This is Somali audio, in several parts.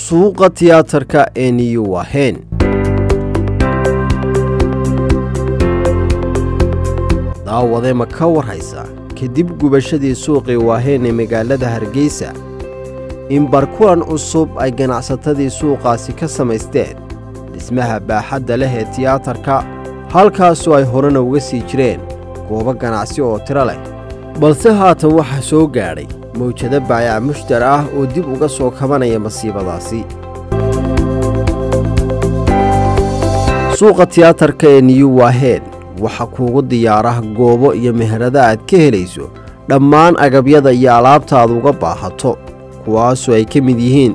suuqa tiyaatarka ee niyu wahen daawade ma ka warhaysa kadib gubashadii suuqii waaheen ee magaalada hargeysa in barkulan cusub ay ganacsatadii suuqaasi ka samaysteen dhismaha baaxadda leh ee tiyaatarka halkaasoo ay horena uga sii jireen goobo ganacsi oo tiro leh balse haatan waxaa soo gaadhay mawjado baayac mushtar ah oo dib uga soo kabanaya masiibadaasi suuqa tiyaatarka ee niyu waaheen waxaa kuugu diyaara goobo iyo meherada aad ka helayso dhammaan agabyada iyo alaabta aad uga baahato kuwaasoo ay ka mid yihiin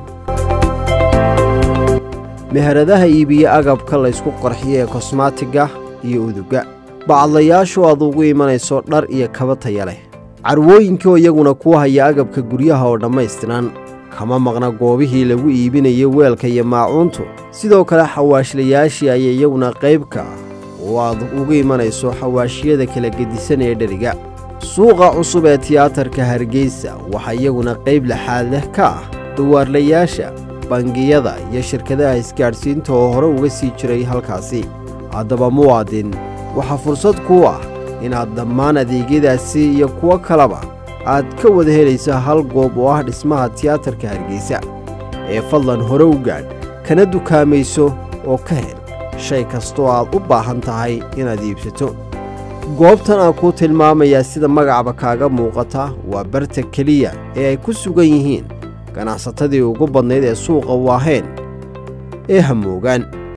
meheradaha iibiye agabka laysku qarxiyo ee kosmaatiga iyo uduga bacadlayaashu aad ugu imanayso dhar iyo kaba taya leh carwooyinkaoo iyaguna kuu haya agabka guryaha oo dhammaystiran kama maqna goobihii lagu iibinayo weelka iyo maacuuntu sidoo kale xawaashlayaashii ayaa iyaguna qayb ka ah oo aad ugu imanayso xawaashiyada kala gedisan ee dheriga suuqa cusub ee tiyaatarka hargeysa waxaa iyaguna qayb laxaad leh ka ah dawaarlayaasha bangiyada iyo shirkadaha isgaadhsiinta oo hore uga sii jiray halkaasi haddaba muwaadin waxaa fursad kuu ah inaad dhammaan adeegyadaasi iyo kuwo kaleba aad ka wada helaysa hal goob oo ah dhismaha tiyaatarka hargeysa ee fadlan hore u gaadh kana dukaamayso oo ka hel shay kastoo aad u baahan tahay inaad iibsato goobtan aan kuu tilmaamayaa sida magacba kaaga muuqata waa barta keliya ee ay ku sugan yihiin ganacsatadii ugu badnayd ee suuqa waaheen ee hamoogaan